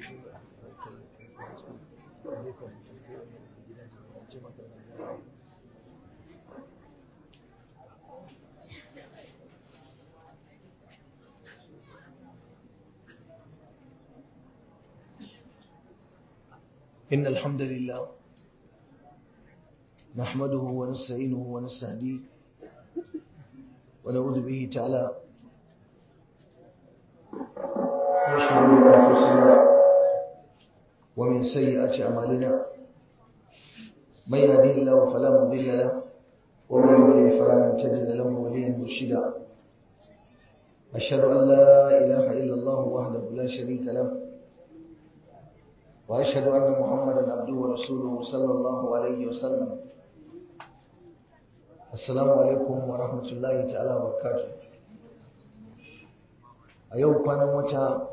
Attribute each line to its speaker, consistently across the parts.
Speaker 1: إن الحمد لله نحمده ونستعينه ونستهديه ونعوذ به تعالى من شرور أنفسنا ومن سيئات أعمالنا من يهده الله فلا مضل له ومن يضلل فلا تجد له وليا مرشدا أشهد أن لا إله إلا الله وحده لا شريك له وأشهد أن محمدا عبده ورسوله صلى الله عليه وسلم السلام عليكم ورحمة الله تعالى وبركاته a yau kwanan wata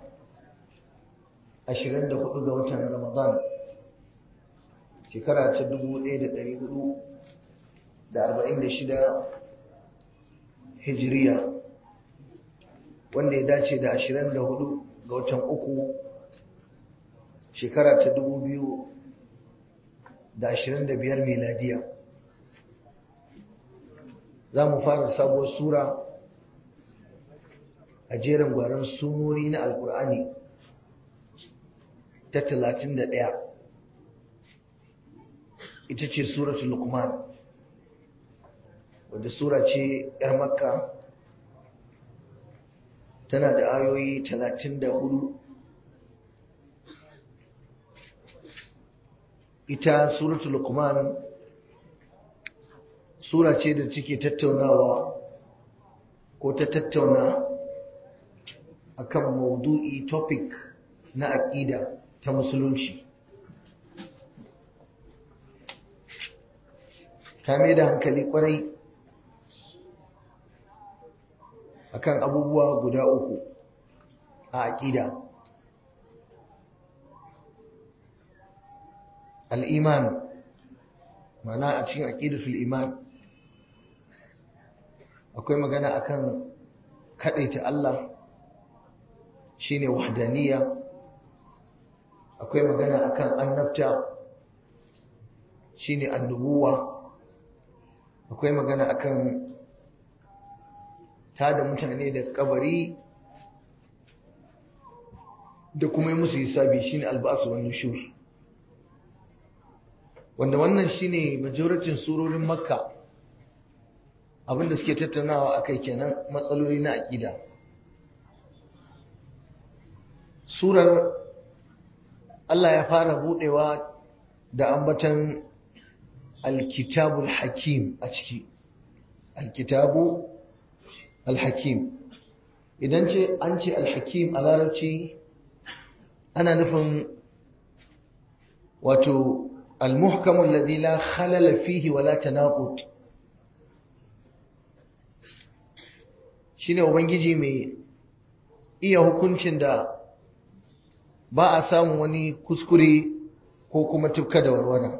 Speaker 1: 24 ga watan ramadan shekara ta 1446 hijiriya wanda ya dace da 24 ga watan uku shekara ta 2025 miladiya za mu fara sabuwar sura a jerin gwaron sunori na alkur'ani ta 31 ita ce suratul luqman wadda sura ce 'yar makka tana da ayoyi 34 ita suratul luqman sura ce da take tattaunawa ko ta tattauna akan maudu'i topic na aqida ta musulunci ta mai da hankali kwarai akan abubuwa guda uku a aqida al'iman mana a cikin aqidatul iman akwai magana akan kadaita Allah shine wahdaniya akwai magana akan annabta shine annubuwa akwai magana akan tada mutane da kabari da kuma yi musu hisabi shine alba'su wan nushur wanda wannan shine majoratin surorin makka abinda suke tattaunawa akai kenan matsaloli na aqida surar Allah ya fara budewa da ambatan alkitabul hakim a ciki alkitabu alhakim idan ce an ce alhakim a larabci ana nufin wato المحكم الذي لا خلل فيه ولا تناقض shine ubangiji mai iya hukuncin da ba a samu wani kuskure ko kuma tufka da warwara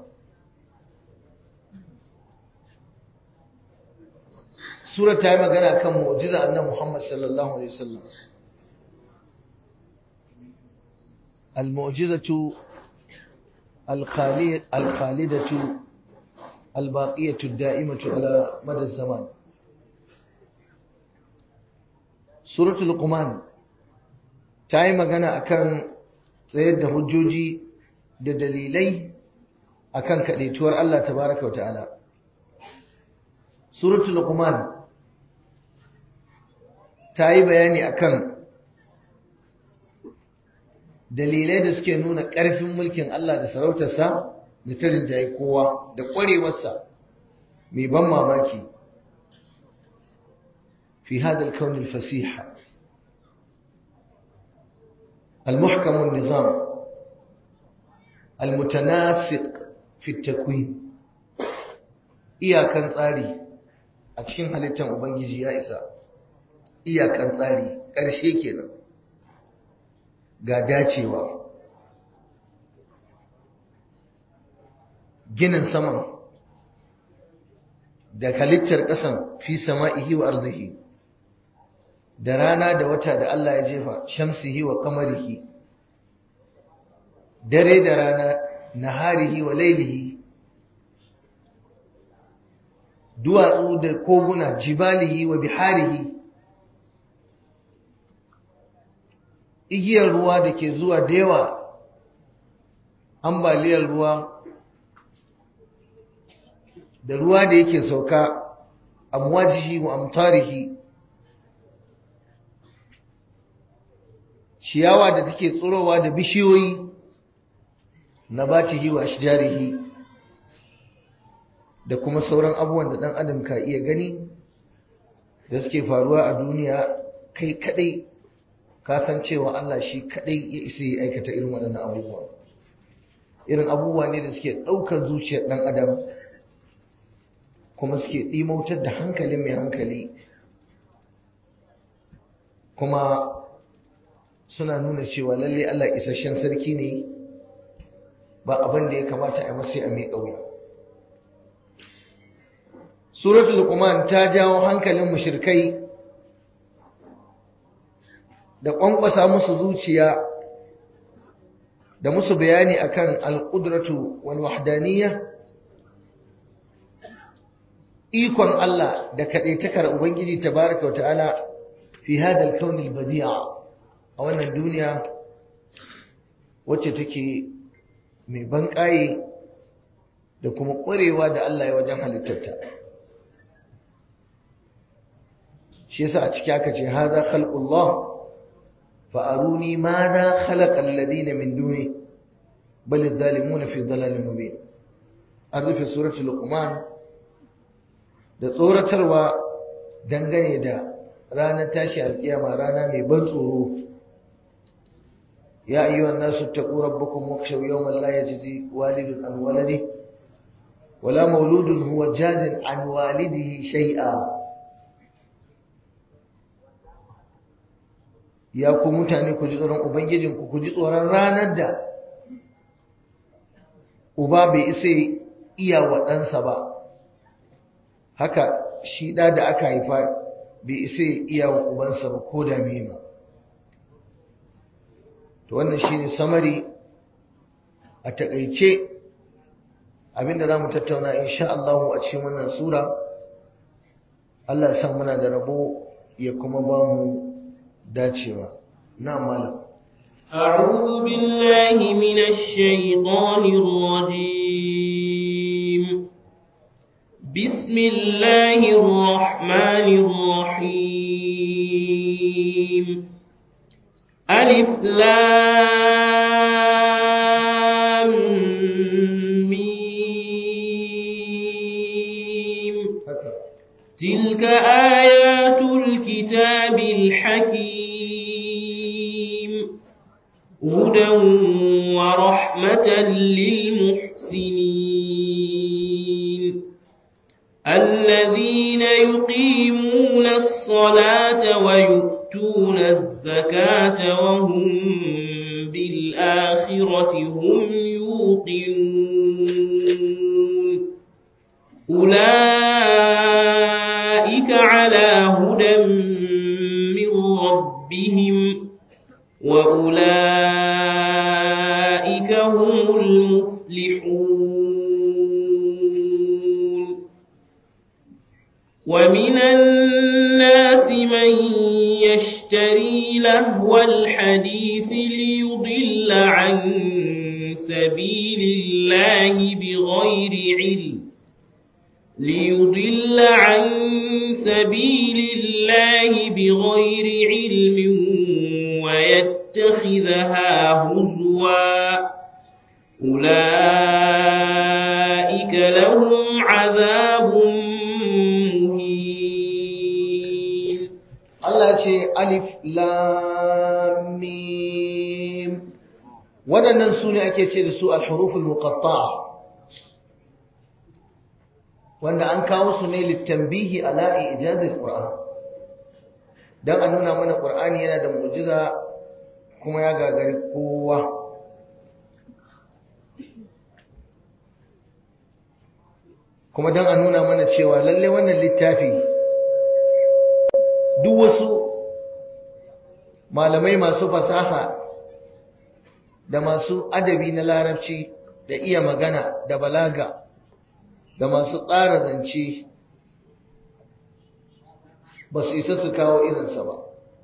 Speaker 1: sura ta yi magana kan mu'jiza annan muhammad sallallahu alaihi wasallam al-mu'jizatu الخالدة الباقية الدائمة على مدى الزمان سورة القمان ta yi magana akan tsayar da hujjoji da dalilai akan kaɗaituwar Allah tabaraka wa ta'ala suratul luqman ta yi bayani akan dalilai da suke nuna ƙarfin mulkin Allah da sarautarsa da ta rinjaye kowa da ƙwarewarsa mai ban mamaki fi hadal kaunin fasiha المحكم النظام المتناسق في التكوين iyakan tsari a cikin halittar ubangiji ya isa iyakan tsari ƙarshe kenan ga dacewa ginin saman da halittar ƙasan fi sama'ihi wa arzihi da rana da wata da Allah ya jefa shamsihi wa kamarihi dare da rana naharihi wa lailihi duwatsu da koguna jibalihi wa biharihi igiyar ruwa da ke zuwa da yawa ambaliyar ruwa da ruwa da yake sauka amwajihi wa amtarihi ciyawa da take tsirowa da bishiyoyi na bacihi wa ashjarihi da kuma sauran abubuwan da ɗan adam ka iya gani da suke faruwa a duniya kai kadai kasancewa Allah shi kadai ya isa ya aikata irin waɗannan abubuwa irin abubuwa ne da suke ɗaukar zuciyar ɗan adam kuma suke ɗimautar da hankalin mai hankali kuma suna nuna cewa lalle Allah isasshen sarki ne ba abin da ya kamata a masu a mai ƙauya suratul luqman ta jawo hankalin mushrikai da ƙwanƙwasa musu zuciya da musu bayani akan al-qudratu wal wahdaniyya ikon Allah da kaɗaitakar Ubangiji tabaraka wa ta'ala fi hadal kaunil badi'a a wannan duniya wacce take mai banƙaye da kuma ƙwarewa da Allah ya wajen halittarta shi yasa a ciki aka ce haza khalqullah fa aruni madha khalaqa alladhina min duni bal adh-dhalimuna fi dhalalin mubin an rufe suratul luqman da tsoratarwa dangane da ranar tashi alkiyama rana mai ban tsoro ya ayyuhan nasu taqu rabbakum wakhshaw yawman la yajzi walidun an waladihi wala mauludun huwa jazin an walidihi shay'a ya ku mutane ku ji tsoron ubangijinku ku ji tsoron ranar da uba bai isa iya wa ɗansa ba haka shi ɗa da aka haifa bai isa iya wa ubansa ba ko da ma to wannan shine samari a takaice abinda za mu tattauna insha Allah a cikin wannan sura Allah ya san muna da rabo ya kuma ba mu dacewa na malam
Speaker 2: أعوذ بالله من الشيطان الرجيم بسم الله الرحمن الرحيم ألف لام ميم تلك آيات الكتاب الحكيم هدى ورحمة للمحسنين الذين يقيمون الصلاة ويؤتون الزكاة وهم بالآخرة هم يوقنون أولئك على هدى من ربهم وأولئك هم المفلحون ومن الناس من يشتري لهو الحديث ليضل عن سبيل الله بغير علم ليضل عن سبيل الله بغير علم ويتخذها هزوا أولئك لهم عذاب مهين
Speaker 1: Allah ce alif lam mim waɗannan su ne ake ce da su al-huruful muqatta'a wanda an kawo su ne littanbihi ala ijazil qur'an dan a nuna mana qur'ani yana da mu'jiza kuma ya gagari kowa kuma dan a nuna mana cewa lalle wannan littafi duk wasu malamai masu fasaha da masu adabi na larabci da iya magana da balaga da masu tsara zance ba su isa su kawo irinsa ba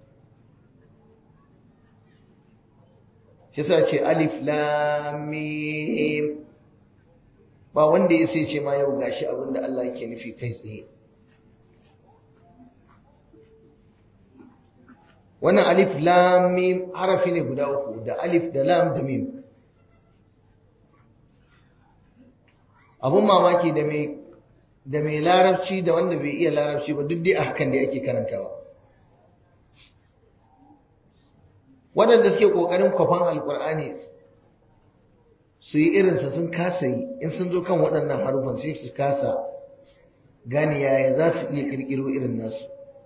Speaker 1: shi sa ce alif lamim ba wanda ya sai ce ma yau gashi abinda Allah yake nufi kai tsaye wannan alif lam mim harafi ne guda uku da alif da lam da mim abun mamaki da mai da mai larabci da wanda bai iya larabci ba duk dai a hakan da ake karantawa waɗanda suke ƙoƙarin kwafan alƙur'ani su yi irinsa sun kasa yi in sun zo kan waɗannan harufan sai su kasa gane yaya za su iya ƙirƙiro irin nasu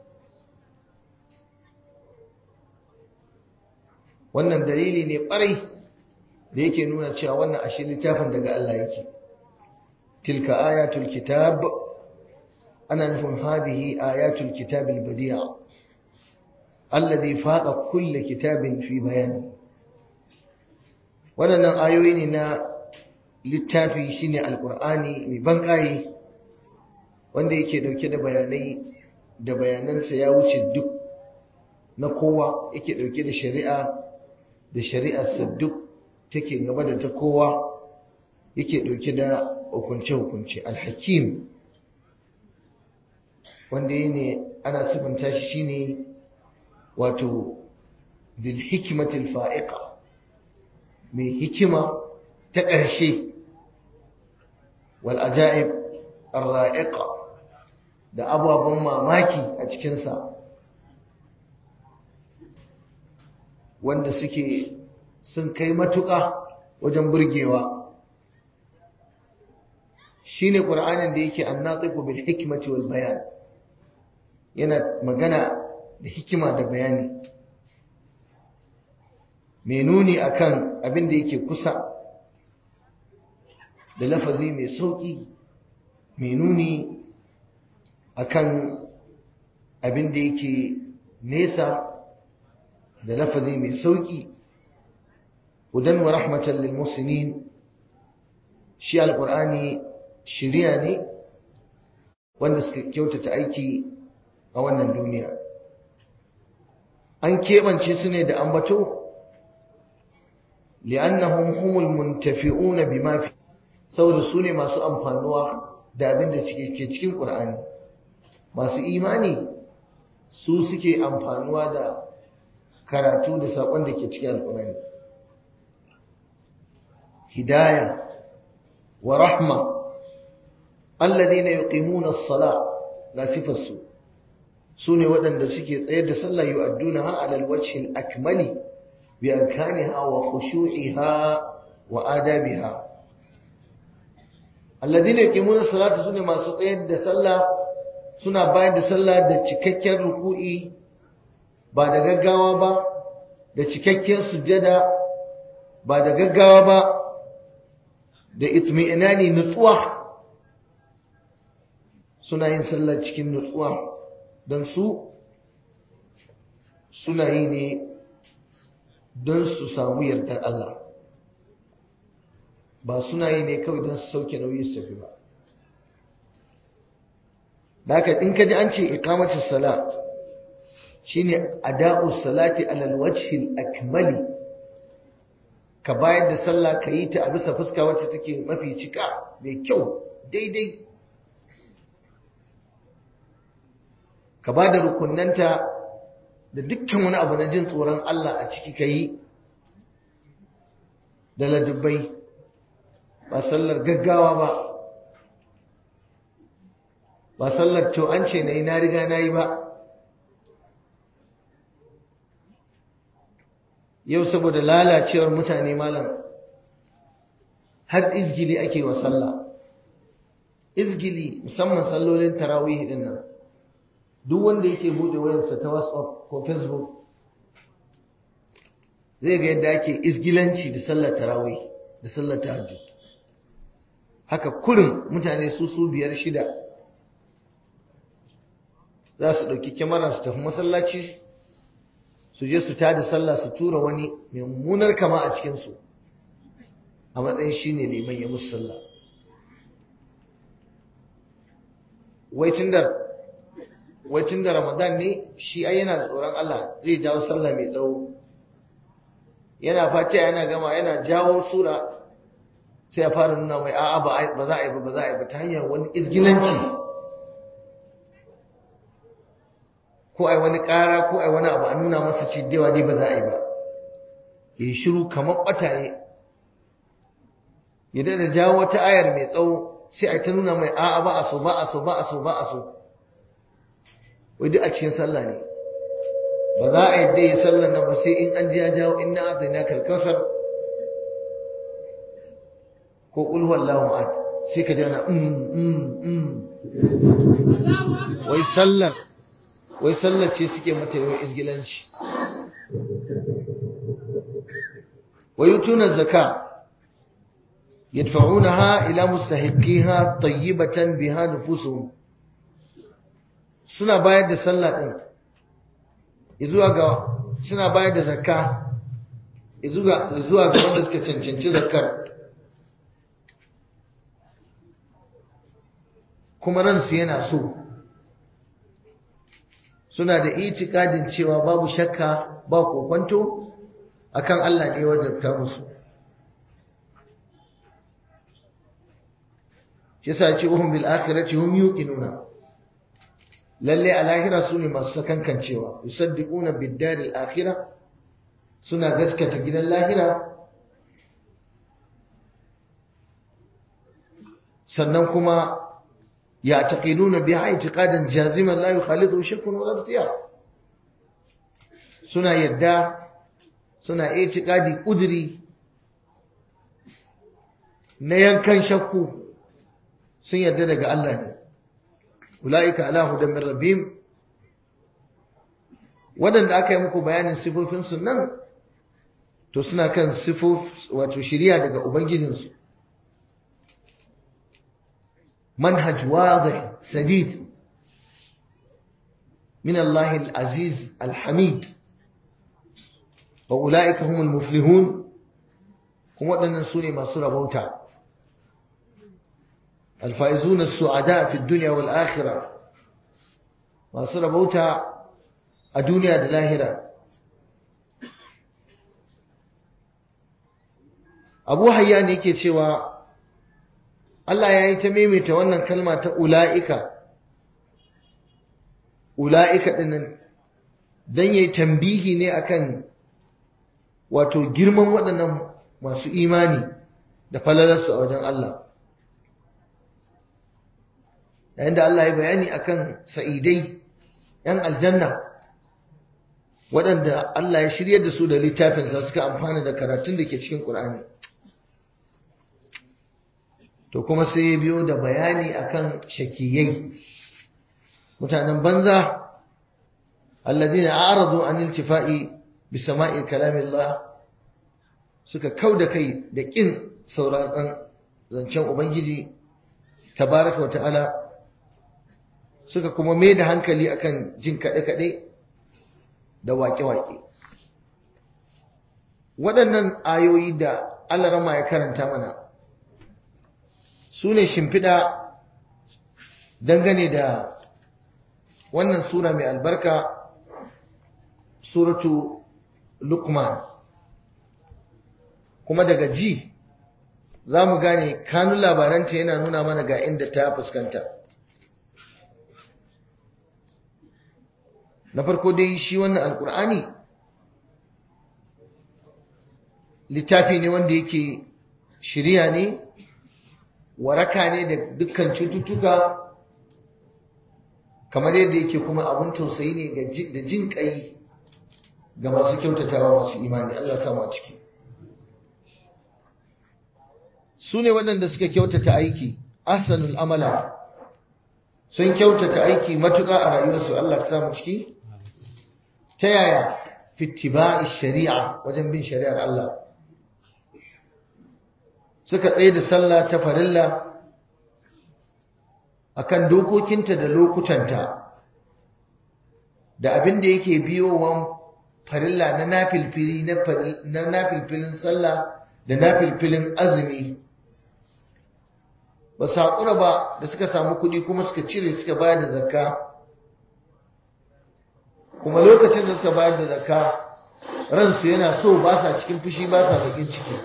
Speaker 1: wannan dalili ne ƙwarai da yake nuna cewa wannan ashe littafin daga Allah yake tilka ayatul kitab ana nufin hadihi ayatul kitab al-badi'a alladhi faqa kull kitabin fi bayani waɗannan ayoyi ne na littafi shine alqur'ani mai banƙaye wanda yake dauke da bayanai da bayanansa ya wuce duk na kowa yake dauke da shari'a da shari'arsa duk take gaba da ta kowa yake ɗauke da hukunce-hukunce alhakim wanda yi ne ana sifanta shi shine wato bil hikimatil fa'iqa mai hikima ta ƙarshe wal ajaib arra'iqa da ababen mamaki a cikinsa wanda suke sun kai matuƙa wajen burgewa shine qur'anin da yake annatiqu bil hikmati wal bayan yana magana da hikima da bayani mai nuni akan abin da yake kusa da lafazi mai sauki mai nuni akan abin da yake nesa da lafazi mai sauki hudan wa rahmatan lil muslimin shi alqur'ani shiriya ne wanda suka kyautata aiki a wannan duniya an keɓance su ne da ambato li'annahum humul muntafi'una bima fi saboda su ne masu amfanuwa da abin da ke cikin qur'ani masu imani su suke amfanuwa da karatu da saƙon da ke cikin alƙur'ani hidaya wa rahma alladhina yuqimuna as-sala la sifarsu sune waɗanda suke tsayar da sallah yu'addunaha 'ala al-wajhi al-akmali bi arkaniha wa khushu'iha wa adabiha alladhina yuqimuna as-salata sune masu tsayar da sallah suna bayar da sallah da cikakken ruku'i ba da gaggawa ba da cikakken sujjada ba da gaggawa ba da itmi'inani nutsuwa suna yin sallah cikin nutsuwa don su suna yi ne don su samu yardar Allah ba suna yi ne kawai don su sauke nauyi su tafi ba da haka in ka ji an ce iqamatus sala shine ada'u salati alal wajhi akmali ka bayar da sallah ka yi ta a bisa fuska wacce take mafi cika mai kyau daidai ka ba da rukunanta da dukkan wani abu na jin tsoron Allah a ciki ka yi da ladubbai ba sallar gaggawa ba ba sallar to an ce na yi na riga na yi ba yau saboda lalacewar mutane malam har izgili ake wa sallah izgili musamman sallolin tarawih din nan duk wanda yake bude wayarsa ta WhatsApp ko Facebook zai ga yadda ake izgilanci da sallar tarawih da sallar tahajjud haka kurin mutane su su biyar shida za su ɗauki kyamara su tafi masallaci su je su tada sallah su tura wani mai mummunar kama a cikinsu a matsayin shi ne liman ya musu sallah wai tun da ramadan ne shi ai yana da tsoron Allah zai jawo sallah mai tsawo yana fatiha yana gama yana jawo sura sai ya fara nuna mai a'a ba za a yi ba ba za a yi ba ta hanyar wani izgilanci ko ai wani ƙara ko ai wani abu a nuna masa ce dewa dai ba za a yi ba ya shiru kamar ɓataye ya da jawo wata ayar mai tsawo sai a ta nuna mai a'a ba a so ba a so ba a so ba a so wai duk a cikin sallah ne ba za a yadda ya sallar nan ba sai in an ji ya jawo inna azina kalkasar ko qul huwallahu ahad sai ka jana mm mm mm wai sallar wai sallar ce suke mata yawan izgilanci wai yutuna zakka yadfa'unaha ila mustahiqiha tayyibatan biha nufusuhum suna bayar da sallah din zuwa ga suna bayar da zakka zuwa zuwa ga wanda suka cancanci zakkar kuma ransu yana so suna da itikadin cewa babu shakka ba kokwanto akan Allah ne wajabta musu shi yasa ce uhum bil akhirati hum yuqinuna lalle a lahira su ne masu sakankancewa yusaddiquna bid daril akhirah suna gaskata gidan lahira sannan kuma يعتقدون بها اعتقادا جازما لا يخالطه شك ولا اختيار suna yadda suna itikadi kuduri na yankan shakku sun yadda daga Allah ne ulaika ala hudan min rabbihim wadanda aka yi muku bayanin sifofin su nan to suna kan sifof wato shiriya daga ubangijinsu منهج واضح سديد من الله العزيز الحميد وأولئك هم المفلحون هم أن سوني ما سورة بوتا الفائزون السعداء في الدنيا والآخرة ما سورة بوتا الدنيا الآخرة أبو حيان يكي cewa Allah ya yi ta maimaita wannan kalma ta ula'ika, ula'ika ɗinnan don ya yi tambihi ne akan wato girman waɗannan masu imani da falalarsu a wajen Allah. Yayin da Allah ya bayani akan sa'idai ‘yan aljanna waɗanda Allah ya shirya da su da littafinsa suka amfana da karatun da ke cikin ƙur'ani. to kuma sai ya biyo da bayani akan shakiyai mutanen banza alladhina a'radu an iltifa'i bi sama'i kalamillah suka kauda kai da kin sauraron zancen ubangiji tabaraka wa ta'ala suka kuma mai da hankali akan jin kaɗe-kaɗe da waƙe-waƙe waɗannan ayoyi da Allah rama ya karanta mana su ne shimfiɗa dangane da wannan sura mai albarka suratu lukman kuma daga ji za mu gane kanun labaranta yana nuna mana ga inda ta fuskanta na farko dai shi wannan alkur'ani littafi ne wanda yake shirya ne waraka ne da dukkan cututtuka kamar yadda yake kuma abin tausayi ne da jin kai ga masu kyautatawa masu imani Allah sama a ciki su ne waɗanda suka kyautata aiki ahsanul amala sun kyautata aiki matuƙa a rayuwarsu Allah ka samu ciki ta yaya fittiba'i shari'a wajen bin shari'ar Allah suka tsaye da sallah ta farilla akan dokokinta da lokutanta da abin da yake biyowan farilla na nafilfili na nafilfilin sallah da nafilfilin azumi ba su haƙura ba da suka samu kuɗi kuma suka cire suka bayar da zakka kuma lokacin da suka bayar da zakka ransu yana so ba sa cikin fushi ba sa bakin ciki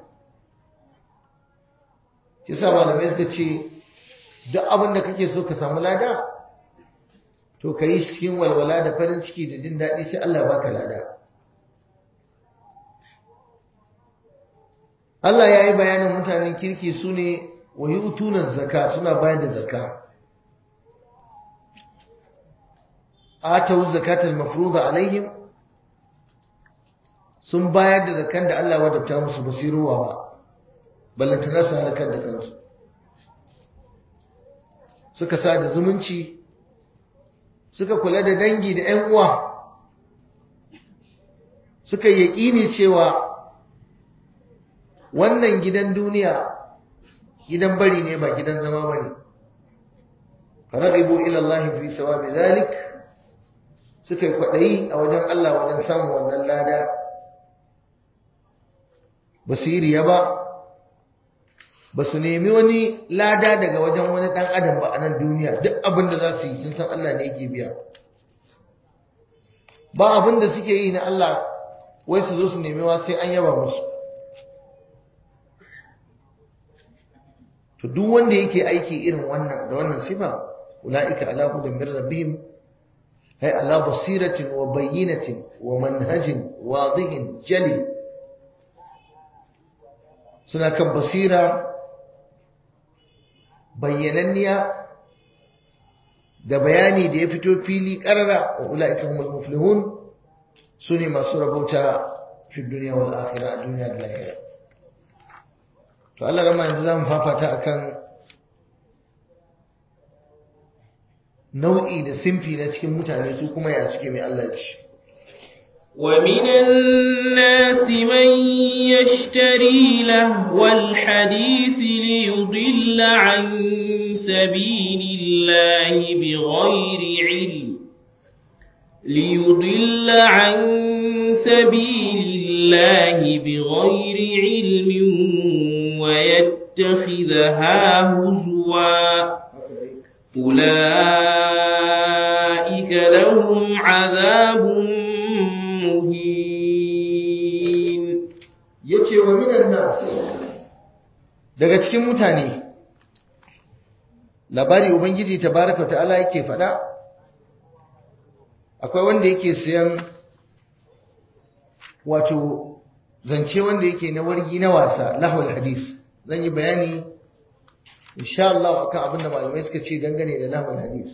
Speaker 1: kisa malamai suka ce duk abin da kake so ka samu lada to ka yi cikin walwala da farin ciki da jin daɗi sai Allah baka lada Allah ya yi bayanin mutanen kirki su ne wa yi utunan zaka suna bayar da zaka atawu zakatul mafruḍa alaihim sun bayar da zakan da Allah wadabta musu basiruwa ba ballantana su halakar da kansu suka sa da zumunci suka kula da dangi da ‘yan uwa suka yaƙini cewa wannan gidan duniya gidan bari ne ba gidan zama ba ne faragibu ilallahi fi sawabi zalik suka yi kwaɗayi a wajen Allah wajen samun wannan lada ba su yi riya ba ba su nemi wani lada daga wajen wani ɗan adam ba a nan duniya duk abin da za su yi sun san Allah ne yake biya ba abin da suke yi na Allah wai su zo su nemi wa sai an yaba musu to duk wanda yake aiki irin wannan da wannan sifa ulaika ala hudan min rabbihim ay ala basiratin wa bayyinatin wa manhajin wadihin jali suna kan basira bayyananniya da bayani da ya fito fili karara wa ulaika humul muflihun sune masu rabauta fi dunya wal akhirah a duniya da lahira to Allah rama yanzu zamu fafata akan nau'i da simfi na cikin mutane su kuma ya suke mai Allah ci
Speaker 2: ومن الناس من يشتري لهو الحديث ليضل عن سبيل الله بغير علم ليضل عن سبيل الله بغير علم ويتخذها هزوا أولئك لهم عذاب مهين
Speaker 1: yace wa minan nas daga cikin mutane labari ubangiji tabaraka ta'ala yake fada akwai wanda yake siyan wato zance wanda yake na wargi na wasa lahul hadis zan yi bayani insha Allah akan abin da malamai suka ce dangane da lahul hadis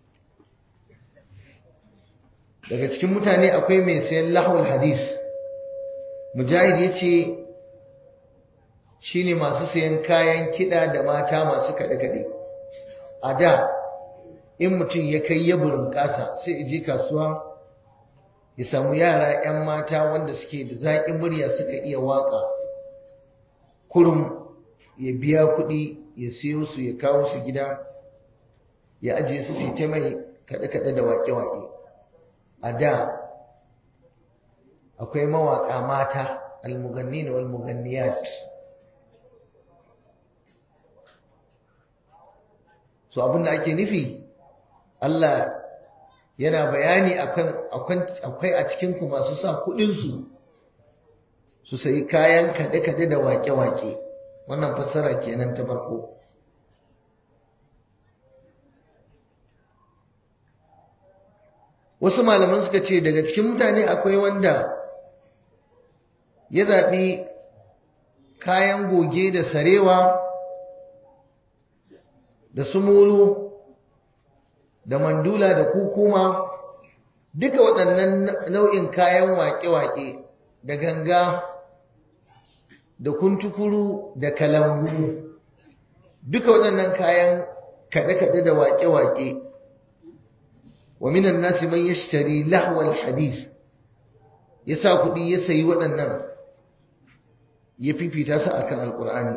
Speaker 1: daga cikin mutane akwai mai sayan lahul hadis mujahid yace shine masu sayan kayan kida da mata masu kade kade a da in mutum ya kai ya burin kasa sai je kasuwa ya samu yara 'yan mata wanda suke da zaƙin murya suka iya waƙa kurum ya biya kuɗi ya siyo su ya kawo su gida ya ajiye su su ta mai kaɗe-kaɗe da waƙe-waƙe a da akwai mawaƙa mata almugannin wal muganniyat so abinda ake nufi Allah yana bayani akan akwai a cikinku masu sa kuɗinsu su sayi kayan kade-kade da wake-wake wannan fassara kenan ta farko wasu malaman suka ce daga cikin mutane akwai wanda ya zaɓi kayan goge da sarewa da sumulu da mandula da kukuma duka waɗannan nau'in kayan waƙe-waƙe da ganga da kuntukuru da kalangu duka waɗannan kayan kaɗe-kaɗe da waƙe-waƙe wa minan nasi man yashtari lahwal hadith ya sa kuɗi ya sayi waɗannan ya fifita su akan alƙur'ani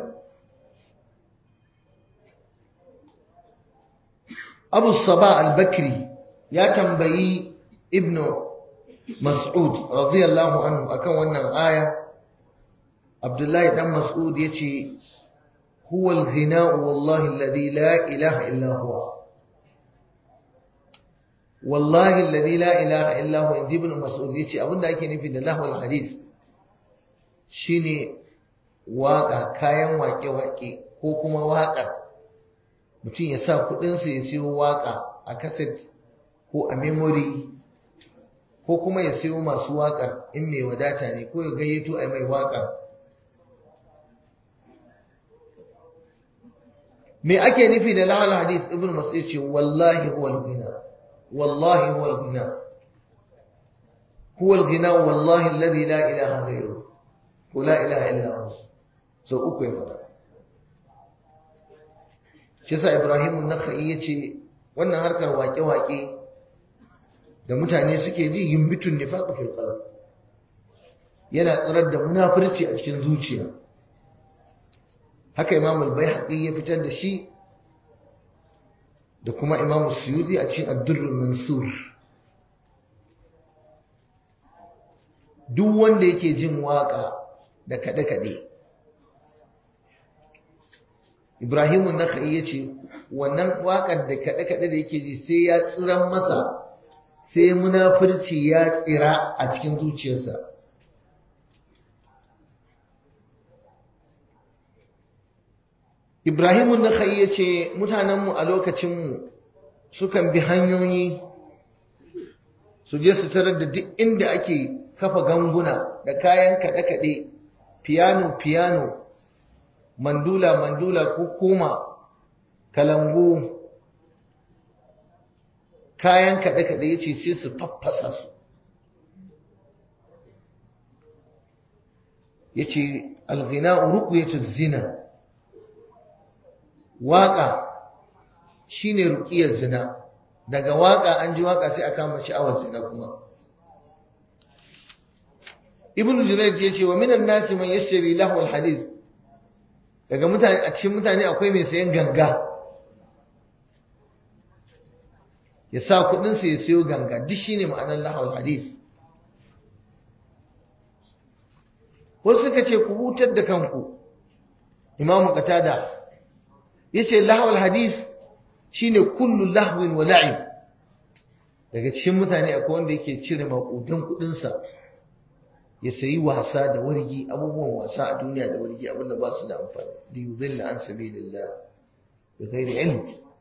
Speaker 1: abu saba al-bakri ya tambayi ibnu mas'ud radiyallahu anhu akan wannan aya Abdullahi dan Mas'ud yace huwa al-ghina'u wallahi alladhi la ilaha illa huwa wallahi alladhi la ilaha illa huwa inji ibn Mas'ud yace abinda ake nufi da lahwal hadith shine waka kayan wake-wake ko kuma waƙar mutum ya sa kuɗinsa ya siyo waƙa a kaset ko a memory ko kuma ya siyo masu waƙar in mai wadata ne ko ya gayyato a mai waƙa me ake nufi da lahal hadith ibn mas'ud ce wallahi huwa al-ghina wallahi huwa al-ghina huwa al-ghina wallahi alladhi la ilaha ghayruhu ko la ilaha illa hu so uku ya fada shi sa Ibrahim an-Nakhai yace wannan harkar waƙe-waƙe da mutane suke ji yimbitun nifaq fil qalb yana tsirar da munafurci a cikin zuciya haka Imam al-Baihaqi ya fitar da shi da kuma Imam Suyuti a cikin Ad-Durr mansur duk wanda yake jin waka da kade-kade Ibrahimu Nakhai ya ce wannan waƙar da kaɗe-kaɗe da yake ji sai ya tsiran masa sai munafurci ya tsira a cikin zuciyarsa. Ibrahimu Nakhai ya ce mutanenmu a lokacinmu sukan bi hanyoyi su je su tarar da duk inda ake kafa ganguna da kayan kaɗe-kaɗe, fiyano-fiyano. mandula mandula ko kuma kalangu kayan kaɗe-kaɗe ya ce sai su faffasa su ya ce alghina ruqyatul zina waƙa shine ruqiyar zina daga waƙa an ji waƙa sai a kama sha'awar zina kuma ibnu junayd ya ce wa minan nasi man yashtari lahu alhadith daga mutane a cikin mutane akwai mai sayan ganga ya sa kudinsa ya sayo ganga duk shine ma'anar lahawar hadis wasu suka ce ku hutar da kanku imamu qatada yace lahawar hadis shine kullu lahwin wa la'ib daga cikin mutane akwai wanda yake cire makudan kudinsa ya sayi wasa da wargi abubuwan wasa a duniya da wargi abinda ba su da amfani da yudilla an sabilillah bi ghairi ilm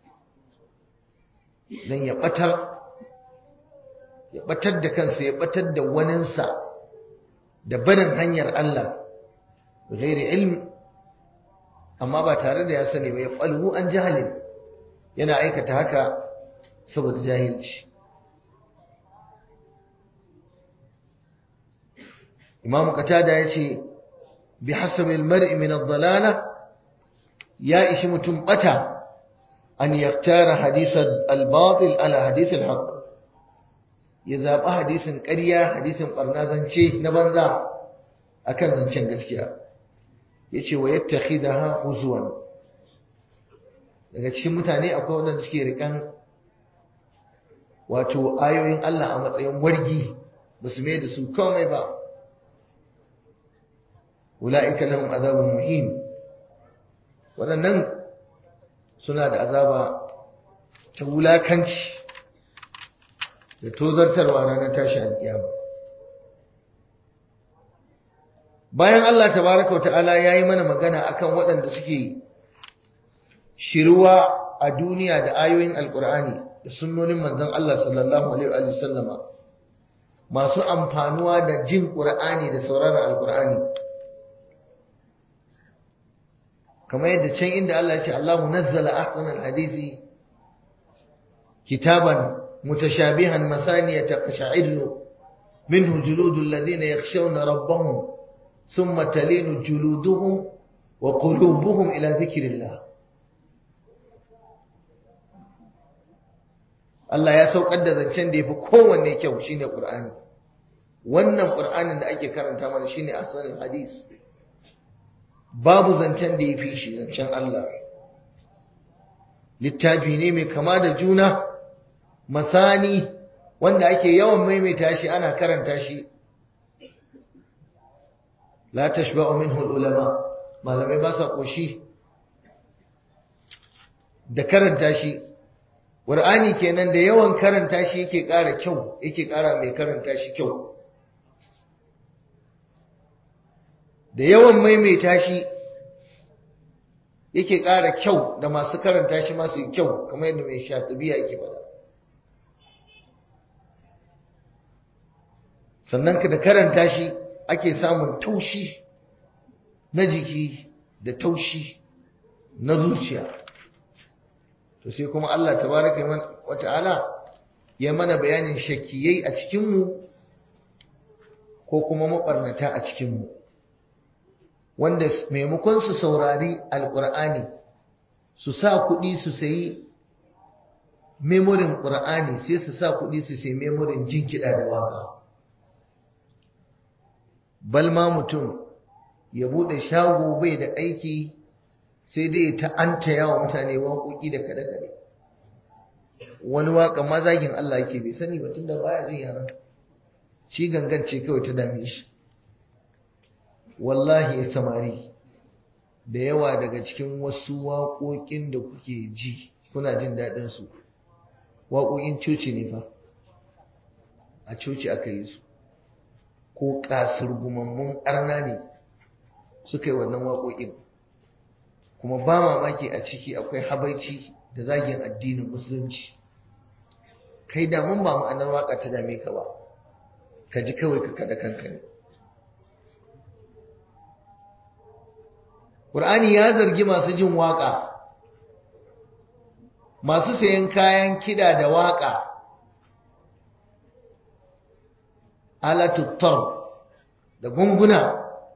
Speaker 1: dan ya batar ya batar da kansa ya batar da waninsa da barin hanyar Allah bi ghairi ilm amma ba tare da ya sani ba ya falhu an jahalin yana aikata haka saboda jahilci imam qatada yace bi hasabi almar'i min ad-dalala ya ishi mutum bata an yaktara hadith al-batil ala hadith al-haq ya zaba hadisin ƙarya hadisin barna zance na banza akan zancen gaskiya yace wa yattakhidaha huzwan daga cikin mutane akwai wanda suke rikan wato ayoyin Allah a matsayin wargi basu mai da su komai ba ula'ika lahum azabun muhim waɗannan suna da azaba ta wulakanci da tozartarwa ranar tashi alƙiyama bayan Allah tabaraka wata'ala ya yi mana magana akan waɗanda suke shiruwa a duniya da ayoyin alƙur'ani da sunnonin manzon Allah sallallahu alaihi wa sallama masu amfanuwa da jin ƙur'ani da sauraron alƙur'ani kamar yadda can inda Allah ya ce Allahu nazzala ahsanal hadisi kitaban mutashabihan masaniya taqsha'illu minhu juludul ladina yakhshawna rabbahum thumma talinu juluduhum wa qulubuhum ila dhikrillah Allah ya saukar da zancen da yafi kowanne kyau shine Qur'ani wannan Qur'anin da ake karanta mana shine ahsanul hadisi babu zancen da ya fi shi zancen Allah littafi ne mai kama da juna masani wanda ake yawan maimaita shi ana karanta shi la tashba'u minhu ulama malamai ba sa koshi da karanta shi Qur'ani kenan da yawan karanta shi yake ƙara kyau yake ƙara mai karanta shi kyau da yawan maimaita shi yake ƙara kyau da masu karanta shi masu kyau kamar yadda mai shatibiya yake faɗa sannan ka da karanta shi ake samun taushi na jiki da taushi na zuciya to sai kuma Allah tabaraka wa ta'ala ya mana bayanin shakkiyai a cikinmu ko kuma mabarnata a cikinmu wanda maimakon su saurari alkur'ani su sa kuɗi su sayi memorin ƙur'ani sai su sa kuɗi su sayi memorin jin kiɗa da waka balma mutum ya buɗe shago bai da aiki sai dai ta anta yawa mutane waƙoƙi da kaɗe-kaɗe wani waƙa mazagin Allah yake bai sani ba tunda baya jin yaran shi gangance kawai ta dame shi wallahi ya samari da yawa daga cikin wasu waƙoƙin da kuke ji kuna jin daɗin su waƙoƙin coci ne fa a coci aka yi su ko kasurgumammun arna ne suka yi wannan waƙoƙin kuma ba mamaki a ciki akwai habaici da zagin addinin musulunci kai damun ba ma'anar waƙa ta dame ka ba ka ji kawai ka kada kanka ne ƙur'ani ya zargi masu jin waƙa masu sayan kayan kiɗa da waƙa alatuttar da gunguna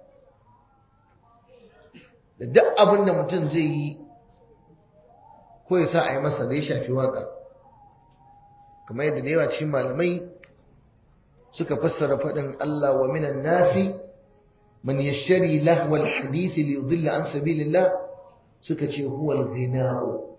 Speaker 1: da duk abin da mutum zai yi ko ya sa a yi masa da ya shafi waka kamar yadda da yawa cikin malamai suka fassara faɗin Allah wa minan nasi man yashari lahwal hadithi li yudilla an sabilillah suka ce huwa al-ghina'u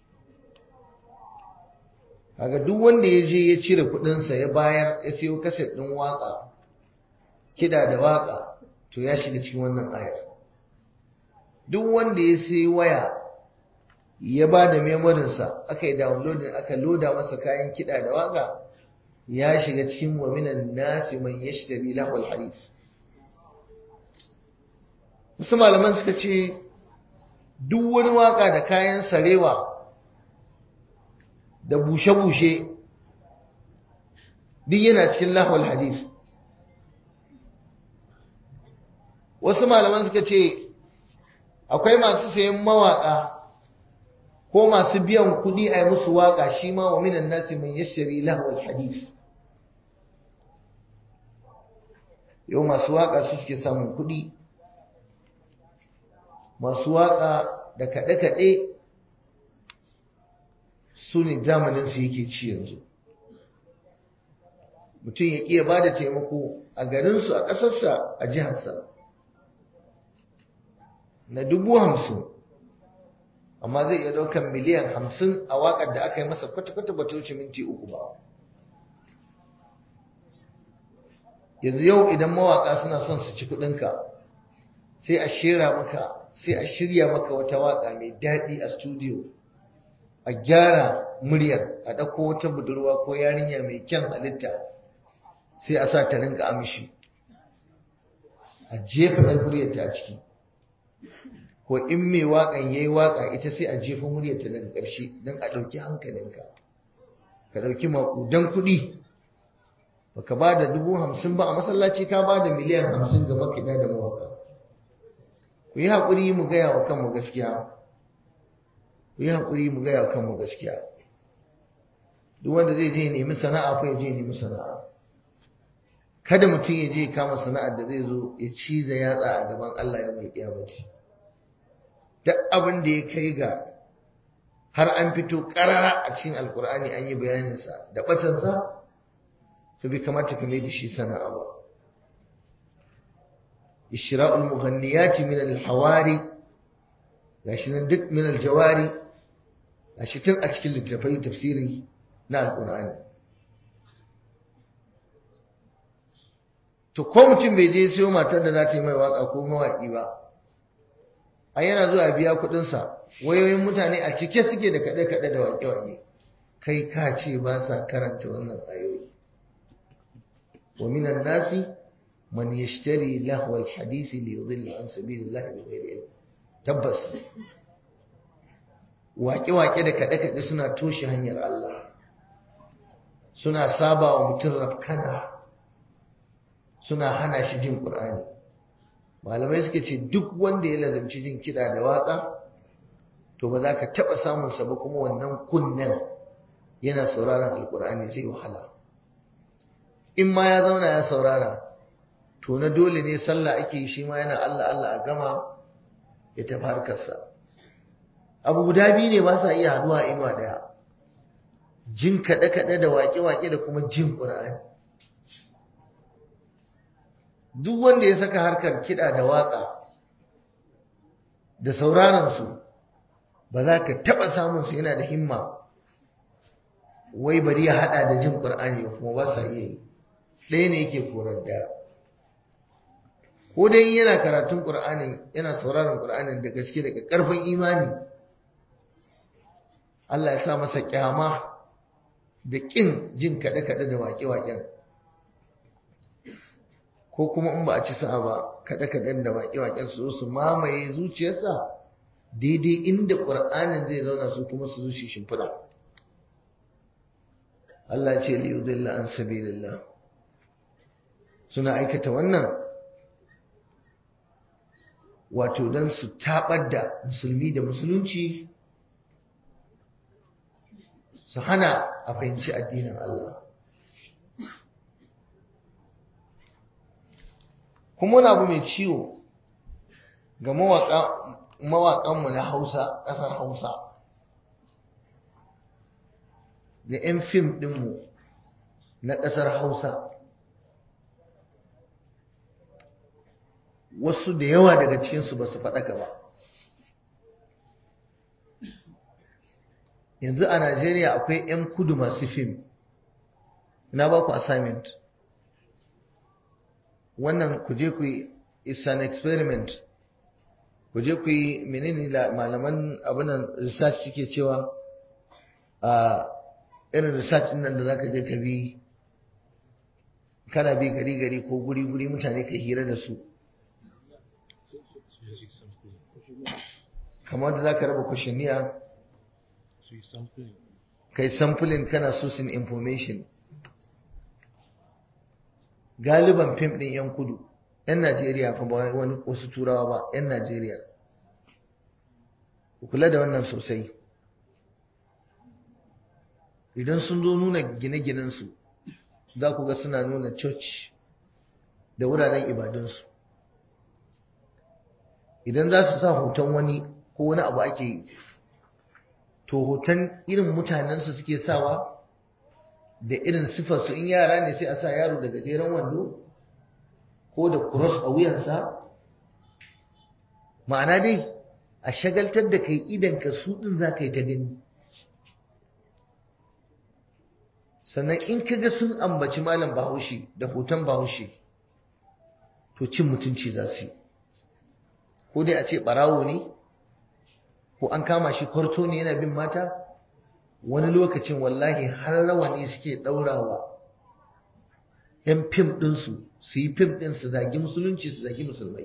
Speaker 1: kaga duk wanda ya je ya cire kudinsa ya bayar ya siyo kaset din waka kida da waka to ya shiga cikin wannan ayar duk wanda ya sayi waya ya ba da memorinsa aka yi downloading aka loda masa kayan kida da waka ya shiga cikin wa minan nasi man yashtari lahul hadith wasu malaman suka ce duk wani waka da kayan sarewa da bushe-bushe duk yana cikin lahwal hadis wasu malaman suka ce akwai masu sayan mawaka ko masu biyan kudi a yi musu waka shi ma wa minan nasi mai yashari lahwal hadis yau masu waka su suke samun kudi masu waka da kaɗe-kaɗe su ne zamaninsu yake ci yanzu mutum ya iya ba da taimako a garinsu a ƙasarsa a jiharsa na dubu hamsin amma zai iya ɗaukar miliyan hamsin a waƙar da aka yi masa kwata-kwata ba ta wuce minti uku ba yanzu yau idan mawaƙa suna son su ci kuɗinka sai a shera maka sai a shirya maka wata waƙa mai daɗi a studio a gyara muryar a ɗauko wata budurwa ko yarinya mai kyan halitta sai a sa ta rinka amshi a jefa ɗan muryarta a ciki ko in mai waƙan ya yi waƙa ita sai a jefa muryarta daga ƙarshe don a ɗauki hankalinka ka ɗauki maƙudan kuɗi baka ba da dubu hamsin ba a masallaci ka ba da miliyan hamsin ga makiɗa da mawaƙa ku yi haƙuri mu gaya wa kanmu gaskiya ku yi haƙuri mu gaya kanmu gaskiya duk wanda zai je nemi sana'a ko ya je nemi sana'a kada mutum ya je kama sana'ar da zai zo ya ciza yatsa a gaban Allah ya mai kiyamaci duk abin da ya kai ga har an fito karara a cikin alkur'ani an yi bayaninsa da batansa to bai kamata ka mai da shi sana'a ba ishra'ul mughanniyati min al-hawari gashi nan duk min aljawari gashi tun a cikin littattafai tafsiri na alqur'ani to ko mutum bai je siyo matar da za ta yi mai waka ko mawaƙi ba a yana zuwa biya kuɗinsa wayoyin mutane a cike suke da kaɗe-kaɗe da waƙe-waƙe kai ka ce ba sa karanta wannan ayoyi wa minan nasi man yashtari lahwa alhadisi li yudilla an sabilillahi bi ghairi ilm tabbas waƙe-waƙe da kaɗe-kaɗe suna toshe hanyar Allah suna saba wa mutum rafkana suna hana shi jin ƙur'ani malamai suka ce duk wanda ya lazimci jin kiɗa da waƙa to ba za ka taɓa samunsa ba kuma wannan kunnen yana sauraron alƙur'ani zai wahala in ma ya zauna ya saurara to na dole ne sallah ake yi shi ma yana Allah Allah a gama ya tafi harkarsa abu guda biyu ne ba sa iya haduwa inuwa daya jin kaɗe-kaɗe da waƙe-waƙe da kuma jin ƙur'ani duk wanda ya saka harkar kiɗa da waƙa da sauraronsu ba za ka taɓa samunsu yana da himma wai bari ya haɗa da jin ƙur'ani ba kuma ba sa iya yi ɗaya ne yake korar daya ko dai yana karatun ƙur'ani yana sauraron ƙur'anin da gaske daga ƙarfin imani Allah ya sa masa kyama da ƙin jin kaɗe-kaɗe da waƙe-waƙen ko kuma in ba a ci sa'a ba kaɗe-kaɗen da waƙe-waƙen su su mamaye zuciyarsa daidai inda ƙur'anin zai zauna su kuma su zuci shimfiɗa Allah ce liyudilla an sabilillah suna aikata wannan wato don su taɓar da musulmi da musulunci su hana a fahimci addinin Allah kuma wani abu mai ciwo ga mawaƙanmu na hausa ƙasar hausa da 'yan fim ɗinmu na ƙasar hausa wasu da yawa daga cikinsu ba su faɗaka ba yanzu a Najeriya akwai 'yan kudu masu fim na ba ku assignment wannan ku je ku yi is an experiment ku je ku yi menene malaman abinan research suke cewa a irin research nan da zaka je ka bi kana bi gari gari ko guri guri mutane ka hira da su kamar da zaka raba kwashiniya kai sampling kana sourcing information galiban fim din yan kudu yan Najeriya fa ba wani wasu turawa ba yan Najeriya ku kula da wannan sosai idan sun zo nuna gine-ginensu za ku ga suna nuna church da wuraren ibadunsu idan za su sa hoton wani ko wani abu ake yi to hoton irin mutanensu suke sawa da irin sifarsu in yara ne sai a sa yaro da gajeren wando ko da cross a wuyansa ma'ana dai a shagaltar da kai idanka su ɗin za ka yi ta gani sannan in ka ga sun ambaci malam bahaushe da hoton bahaushe to cin mutunci za su yi ko dai a ce ɓarawo ne ko an kama shi kwarto ne yana bin mata wani lokacin wallahi har rawani suke ɗaurawa ‘yan fim ɗinsu su yi fim ɗin su zagi musulunci su zagi musulmai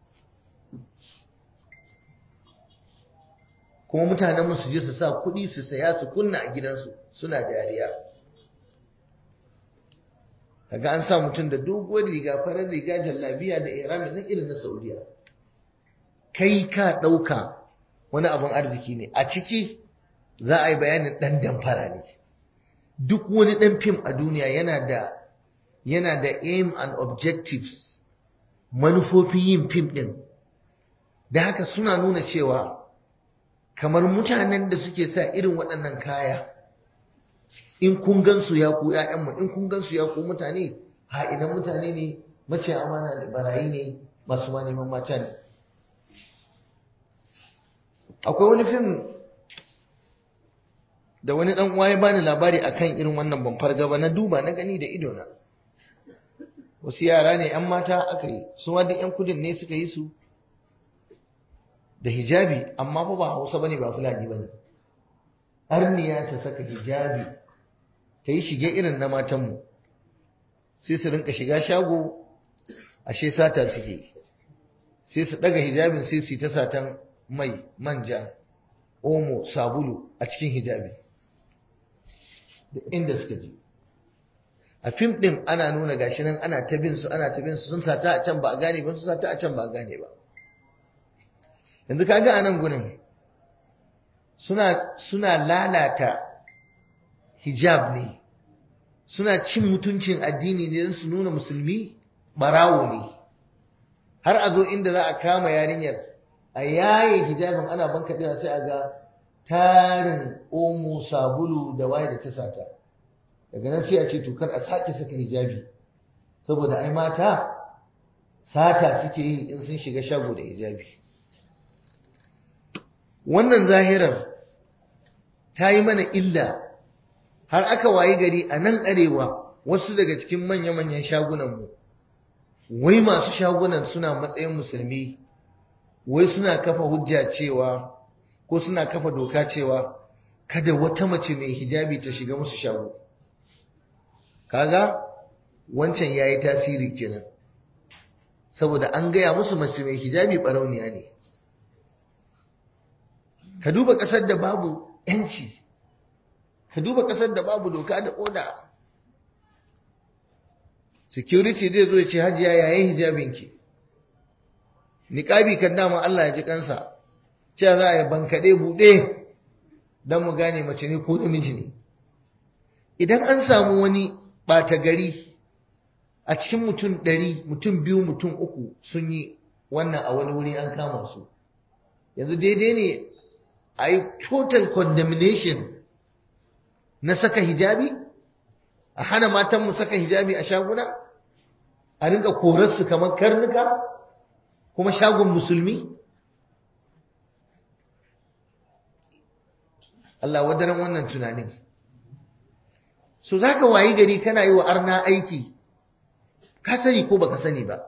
Speaker 1: kuma mutanen su je su sa kuɗi su saya su kunna a gidansu suna dariya kaga an sa mutum da doguwar riga farar riga jallabiya da irami na irin na saudiya kai ka ɗauka wani abin arziki ne a ciki za a yi bayanin ɗan damfara ne duk wani ɗan fim a duniya yana da yana da aim and objectives manufofin yin fim ɗin da haka suna nuna cewa kamar mutanen da suke sa irin waɗannan kaya in kun gansu ya ku ‘ya'yanmu in kun gansu ya ku mutane ha idan mutane ne mace amana da barayi ne masu ma neman mata ne akwai wani fim da wani dan uwa ya bani labari akan irin wannan ban farga ba na duba na gani da ido na wasu yara ne 'yan mata aka yi su ma duk 'yan kudin ne suka yi su da hijabi amma fa ba hausa bane ba fulani bane arniya ta saka hijabi ta yi shige irin na matanmu sai su rinka shiga shago ashe sata suke sai su daga hijabin sai su ta satan mai manja omo sabulu a cikin hijabi da inda suka je a fim din ana nuna gashi nan ana ta bin su ana ta bin su sun sata a can ba a gane ba sun sata a can ba a gane ba yanzu kaga a nan gurin suna suna lalata hijab ne suna cin mutuncin addini ne don su nuna musulmi barawo ne har a zo inda za a kama yarinyar a yaye hijabin ana bankaɗewa sai a ga tarin omo sabulu da waye da ta sata daga nan sai a ce tukar a sake saka hijabi saboda ai mata sata suke yi in sun shiga shago da hijabi wannan zahirar ta yi mana illa har aka wayi gari a nan arewa wasu daga cikin manya-manyan shagunanmu wai masu shagunan suna matsayin musulmi wai suna kafa hujja cewa ko suna kafa doka cewa kada wata mace mai hijabi ta shiga musu shago kaga wancan yayi tasiri kenan saboda an gaya musu mace mai hijabi barauniya ne ka duba ƙasar da babu ‘yanci, ka duba ƙasar da babu doka da oda. Security zai zo ya ce hajiya yayin hijabinki, niƙabi kan dama Allah ya ji kansa, cewa za a yi bankaɗe buɗe don mu gane mace ne ko namiji ne. Idan an samu wani ɓata gari a cikin mutum ɗari, mutum biyu, mutum uku sun yi wannan a wani wuri an kama su. Yanzu daidai ne a yi total condemnation na saka hijabi a hana matanmu saka hijabi a shaguna a rinka korarsu kamar karnuka kuma shagon musulmi Allah wadaran wannan tunanin so za ka wayi gari kana yi wa arna aiki ka sani ko baka sani ba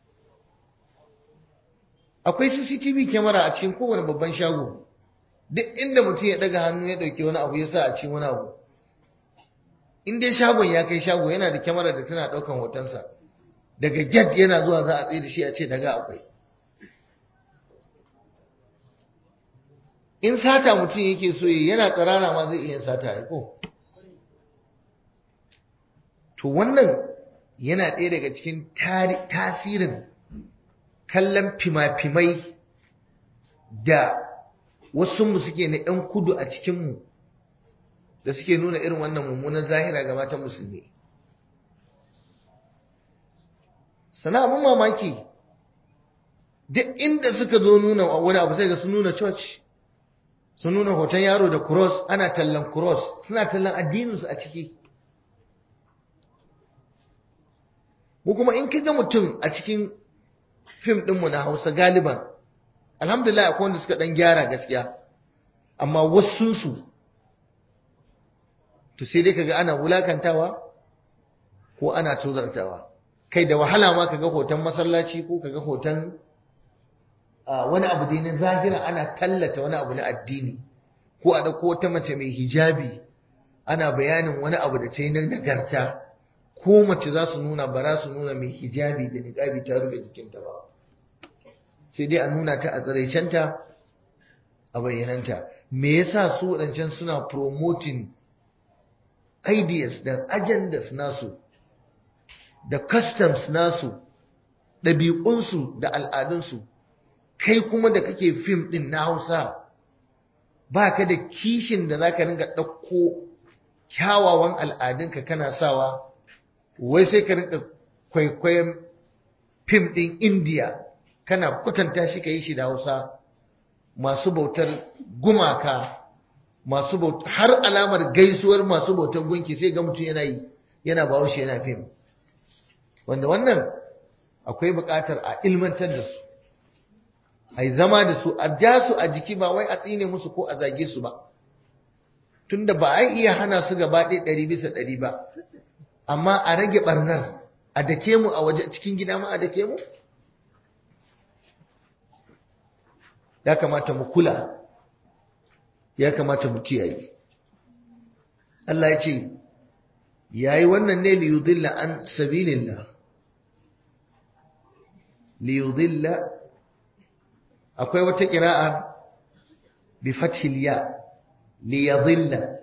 Speaker 1: akwai cctv kyamara a cikin kowane babban shago duk inda mutum ya daga hannu ya dauki wani abu ya sa a cikin wani abu in dai shagon ya kai shago yana da kyamara da tana daukan hotonsa daga get yana zuwa za a tsaye da shi a ce daga akwai in sata mutum yake so yi yana tsarara ma zai iya sata ya ko to wannan yana ɗaya daga cikin tasirin kallon fima-fimai da wasu suke na 'yan kudu a cikinmu da suke nuna irin wannan mummunan zahira ga matan musulmi sana abin mamaki duk inda suka zo nuna wani abu sai ga sun nuna church sun nuna hoton yaro da cross ana tallan cross suna tallan addininsu a ciki mu kuma in kaga mutum a cikin fim ɗinmu na hausa galiban alhamdulillah akwai wanda suka dan gyara gaskiya amma wasunsu to sai dai kaga ana wulakantawa ko ana tozartawa kai da wahala ma kaga hoton masallaci ko kaga hoton wani abu dai na zahira ana tallata wani abu na addini ko a dauko wata mace mai hijabi ana bayanin wani abu da ta yi na nagarta ko mace za su nuna ba za su nuna mai hijabi da niqabi ta rufe jikinta ba sai dai a nuna ta a tsiraicenta a bayyananta me yasa su waɗancan suna promoting ideas da agendas nasu da customs nasu ɗabi'unsu da al'adunsu kai kuma da kake fim ɗin na hausa ba ka da kishin da za ka ringa ɗauko kyawawan al'adunka kana sawa wai sai ka ringa kwaikwayon fim ɗin indiya kana kwatanta shi ka yi shi da hausa masu bautar gumaka masu bautar har alamar gaisuwar masu bautar gunki sai ga mutum yana yi yana bawo shi yana fim wanda wannan akwai buƙatar a ilmantar da su a zama da su a ja su a jiki ba wai a tsine musu ko a zage su ba tunda ba a iya hana su gaba ɗaya ɗari bisa ɗari ba amma a rage ɓarnar a dake mu a waje cikin gida ma a dake mu ya kamata mu kula ya kamata mu kiyaye Allah ya ce yayi wannan ne li yudilla an sabilillah li yudilla akwai wata qira'a bi fathil ya li yadilla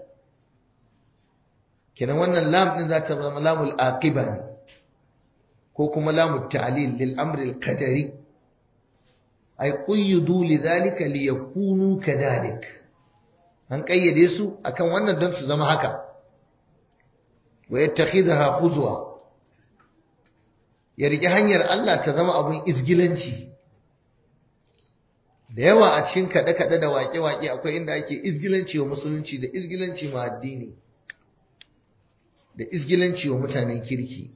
Speaker 1: kenan wannan lam din za ta zama lamul aqiba ne ko kuma lamul ta'lil lil amri al qadari ay quyyidu lidhalika liyakunu kadhalik an kayyade su akan wannan don su zama haka wa yattakhidha huzwa ya rike hanyar Allah ta zama abun izgilanci da yawa a cikin kaɗe-kaɗe da waƙe-waƙe akwai inda ake izgilanci wa musulunci da izgilanci ma addini da izgilanci wa mutanen kirki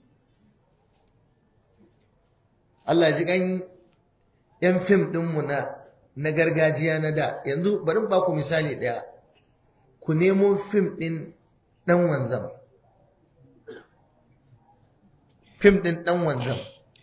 Speaker 1: Allah ji kan ‘yan fim ɗinmu na na gargajiya na da yanzu bari ba ku misali ɗaya ku nemo fim ɗin ɗan wanzam fim ɗin ɗan wanzam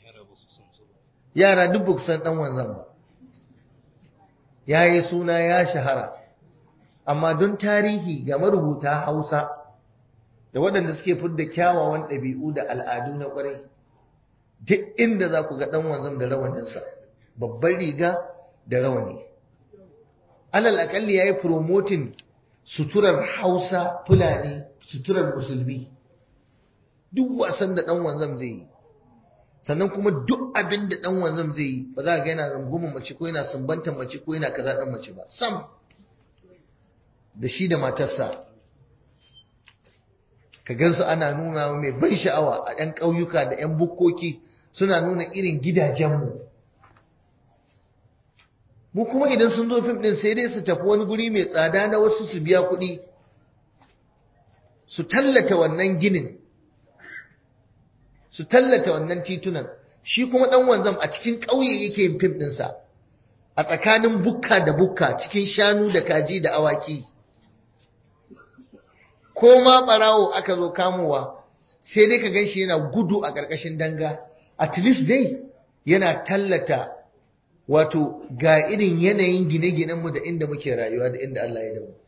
Speaker 1: yara duk ba ku san ɗan wanzam ba ya yi suna ya shahara amma don tarihi ga marubuta hausa da waɗanda suke fidda kyawawan ɗabi'u da al'adu na ƙwarai duk inda za ku ga ɗan wanzam da rawaninsa babban riga da rawani alal aƙalli ya yi promoting suturar hausa fulani suturar musulmi duk wasan da ɗan wanzam zai yi sannan kuma duk abin da ɗan wanzam zai yi ba za ga yana rungumar mace ko yana sumbantar mace ko yana kaza ɗan mace ba sam da shi da matarsa ka gansu ana nuna mai ban sha'awa a ɗan ƙauyuka da ‘yan bukkoki suna nuna irin gidajenmu mu kuma idan sun zo fim ɗin sai dai su tafi wani guri mai tsada na wasu su biya kuɗi su tallata wannan ginin su tallata wannan titunan shi kuma ɗan wanzam a cikin ƙauye yake yin fim ɗinsa a tsakanin bukka da bukka cikin shanu da kaji da awaki ko ma ɓarawo aka zo kamowa sai dai ka ganshi yana gudu a ƙarƙashin danga at least dai yana tallata wato ga irin yanayin gine-ginenmu da inda muke rayuwa da inda Allah ya damu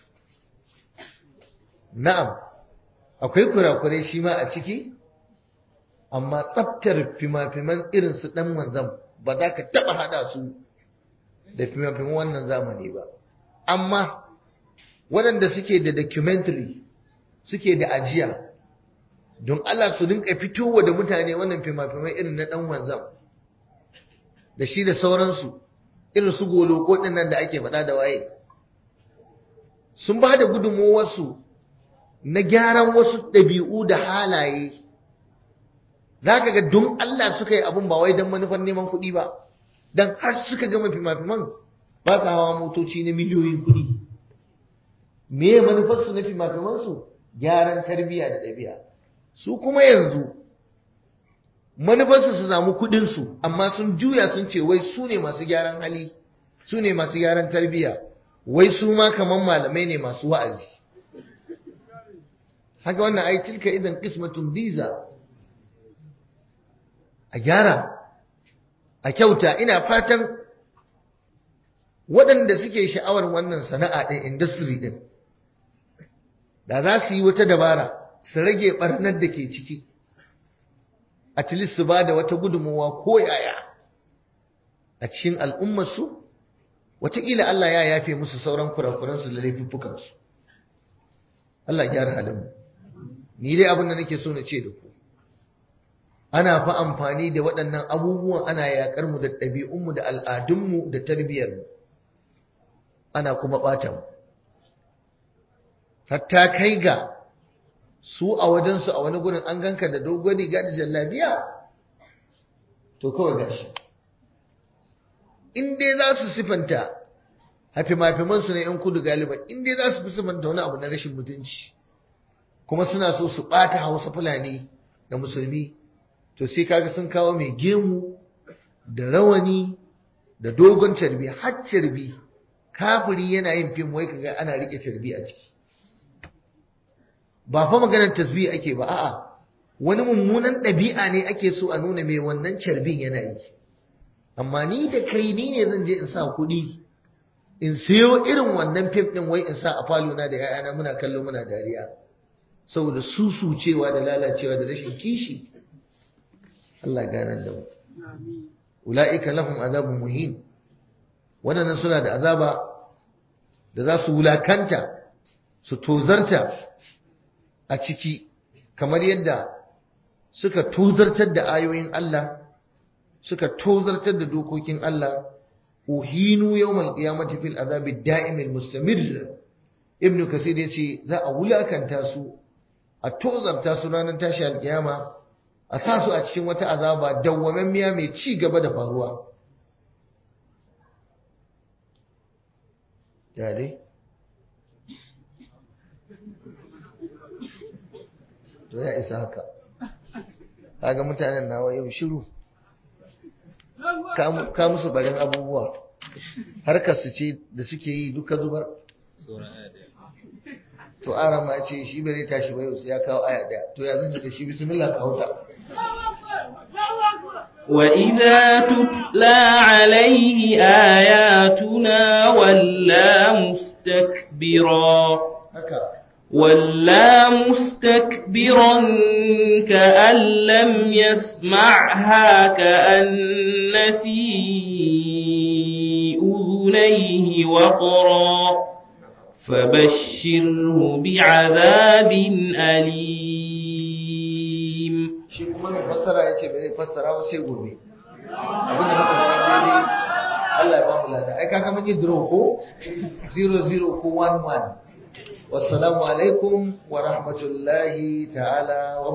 Speaker 1: na'am akwai kurakurai shi ma a ciki amma tsaftar fima-fiman irin su ɗan wanzam ba za ka taɓa haɗa su da fima-fiman wannan zamani ba amma waɗanda suke da documentary suke da ajiya don Allah su rinka fitowa da mutane wannan fima-fiman irin na ɗan wanzam da shi da sauransu irin su goloko nan da ake faɗa da waye sun ba da gudunmowarsu na gyaran wasu ɗabi'u da halaye za ka ga don Allah suka yi abun ba wai don manufar neman kuɗi ba don har suka gama fima-fiman ba sa hawa motoci na miliyoyin kuɗi me manufarsu na fima-fimansu gyaran tarbiyya da ɗabi'a su kuma yanzu manufarsu su samu kuɗinsu amma sun juya sun ce wai su ne masu gyaran hali su ne masu gyaran tarbiyya wai su ma kamar malamai ne masu wa'azi haka wannan ai tilka idan qismatun biza a gyara a kyauta ina fatan waɗanda suke sha'awar wannan sana'a ɗin industry ɗin da za su yi wata dabara su rage ɓarnar da ke ciki at least su ba da wata gudunmawa ko yaya a cikin al'ummarsu wataƙila Allah ya yafe musu sauran kurakuransu da laifuffukansu Allah gyara halinmu ni dai abin da nake so na ce da ku ana fa amfani da waɗannan abubuwan ana yaƙar mu da ɗabi'unmu da al'adunmu da tarbiyyarmu ana kuma ɓata mu hatta kai ga su a wajensu a wani gurin an ganka da dogon riga da jallabiya to kawai gashi in dai za su sifanta hafimafimansu na 'yan kudu galiban in dai za su fi sifanta wani abu na rashin mutunci kuma suna so su ɓata hausa fulani da musulmi to sai kaga sun kawo mai gemu da rawani da dogon carbi har carbi kafiri yana yin fim wai kaga ana rike carbi a ciki ba fa maganar tasbih ake ba a'a wani mummunan ɗabi'a ne ake so a nuna mai wannan carbin yana yi amma ni da kai ni ne zan je in sa kuɗi in siyo irin wannan fim ɗin wai in sa a falona da ‘ya'yana muna kallo muna dariya saboda susucewa da lalacewa da rashin kishi Allah ganar da mu ula'ika lahum azabun muhin waɗannan suna da azaba da za su wulakanta su tozarta a ciki kamar yadda suka tozartar da ayoyin Allah suka tozartar da dokokin Allah uhinu yawmal qiyamati fil azabi da'imil mustamir ibnu kasir yace za a wulakanta su a tozarta su ranar tashi alkiyama a sa su a cikin wata azaba dawwamammiya mai ci gaba da faruwa ya dai to ya isa haka kaga mutanen nawa yau shiru ka musu barin abubuwa harkar su ce da suke yi duka zubar to ara ma ce shi bai tashi ba yau sai ya kawo aya daya to ya zan da shi bismillah ka huta
Speaker 2: وإذا تتلى عليه آياتنا ولا مستكبرا
Speaker 1: haka
Speaker 2: ولا مستكبرا كأن لم يسمعها كأن في أذنيه وقرا فبشره بعذاب أليم
Speaker 1: shi kuma mai fassara ya ce bai zai fassara ba sai gobe abin da muka faɗa daidai Allah ya ba mu lada ai kaga mun yi draw ko 00 ko 11 wassalamu alaikum wa rahmatullahi ta'ala wa